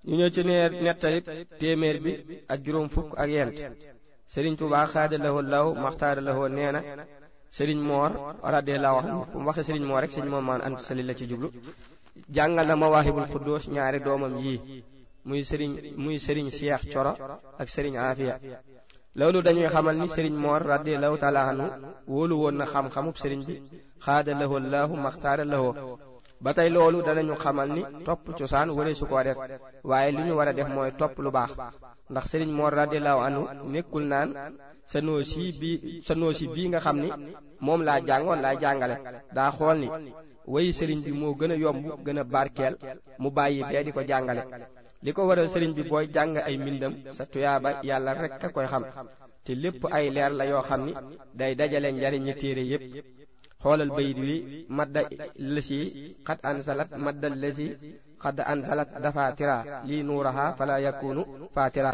ñu ñëw ci neer nettalib téeméer bi ak juróom fukk ak yent sëriñ Tuubaa xaada lahoo law maxtaara lahoo nee na sëriñ moor radiyallahu anhu fu mu waxe sëriñ moor rek sëriñ moom maan ant sali la ci jublu jàngal na mawaahibul xuddoos ñaari doomam yii muy sëriñ muy sëriñ Seex Coro ak sëriñ Aafiya loolu dañuy xamal ni sëriñ moor radiyallahu taala anhu wóolu woon na xam-xamub sëriñ bi xaada lahoo laahu maxtaara lahoo ba tey loolu danañu xamal ni topp cosaan wala su ko def waaye li ñu war a def mooy topp lu baax ndax sëriñ moor radiyallahu anhu nekkul naan sa noosi bi sa noosi bii nga xam ni moom laa jàngoon laa jàngale daa xool ni wayi sëriñ bi moo gën a yomb gën a barkeel mu bàyyi bee di ko jàngale li ko waral sëriñ bi booy jàng ay mbindam sa tuyaaba yàlla rek a koy xam te lépp ay leer la yoo xam ni day dajale njariñi téere yépp xoolal bayit wi madda lësi xad ansalat madda lësi xad ansalat dafa tira lii nuuraha fala yakunu fatira